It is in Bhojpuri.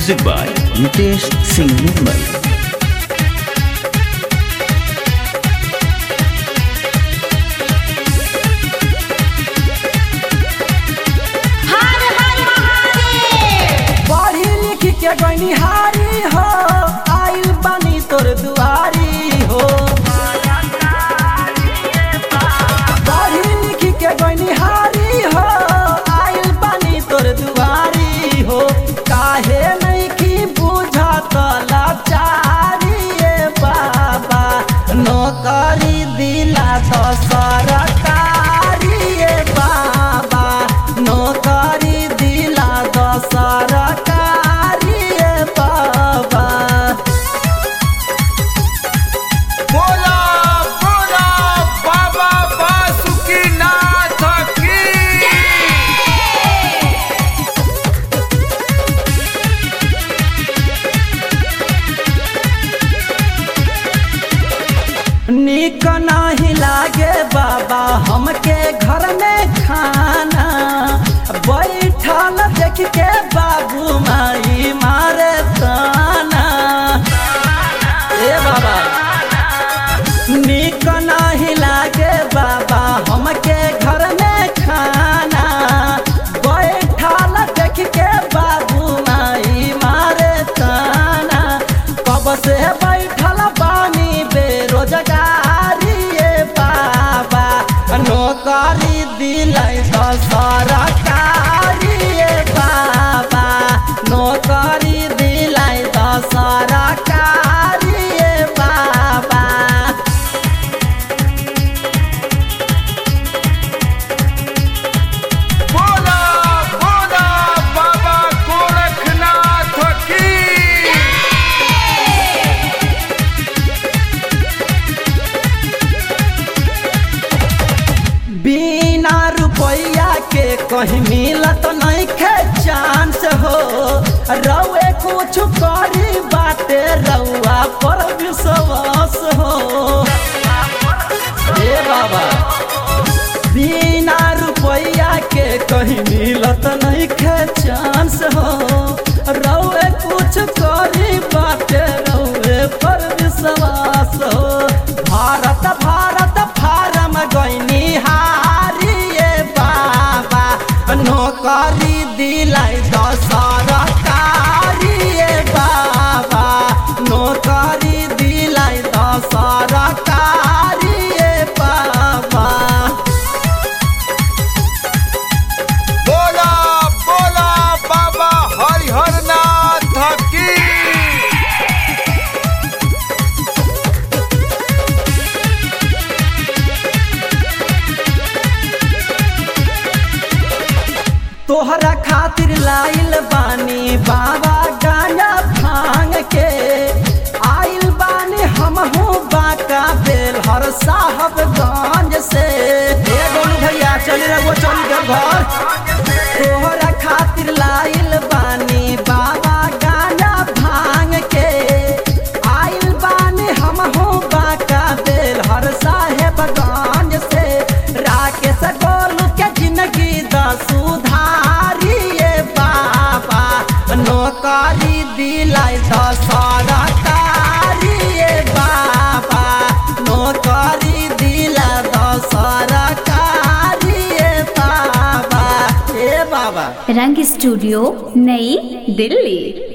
Music by Nitesh Singh Nirmal. हर हर महादेव पढ़ी लिख के गनिहारी हो आइल बानी तोर दुआरी हो पढ़ी लिख के गनिहारी हो आइल बानी तोर दुआरी हो काहे नहीं की बुझत लाचारी ए बाबा नौकरी दिला तो सरकारी ए बाबा नौकरी दिला तो सरकारी ए बाबा बोला बोला बाबा बासुकीनाथ की निक नहीं लागे बाबा हमके घर में खाना बैठल देख के बाबू माई मारे ताना ए बाबा निक नहीं लागे बाबा हमके घर में खाना बैठल देख के बाबू माई मारे ताना कब से बैठल बानी बेरोजगारी ए बाबा नौकरी दिलाई तो सरकारी ए बाबा नौकरी दिलाई तो सरकारी ए बाबा बोला बोला बाबा गोरखनाथ की बिना रुपया के कहीं मिलत नहीं खे चांस हो रउए कुछ करी बाटे रउआ पर विश्वास हो ए बाबा बिना रुपया के कहीं मिलत नहीं खे चांस हो रउए कुछ करी बाटे रउए पर विश्वास हो भारत भारत फारम गईनी हारी ए बाबा नौकरी दिलाई दस सरकारी ए बाबा नौकरी दिलाई दस सरकारी ए बाबा बोला बोला बाबा हरिहरनाथ की तोहरा खातिर लाइल बानी बाबा गाना भांग के आइल बानी हमहू बाका बेल हर साहब गंज से ए गोलू भैया चली रघुआ चली घर घर तोहरा खातिर लाइल बानी बाबा गाना भांग के आइल बानी हमहू बाका बेल हर साहेब गंज से राकेश गोलू के जिंदगी द सुधारी ए बाबा नौकरी दिलाई द सरकारी ए बाबा नौकरी दिला द सरकारी ए बाबा ए बाबा रंग स्टूडियो नई दिल्ली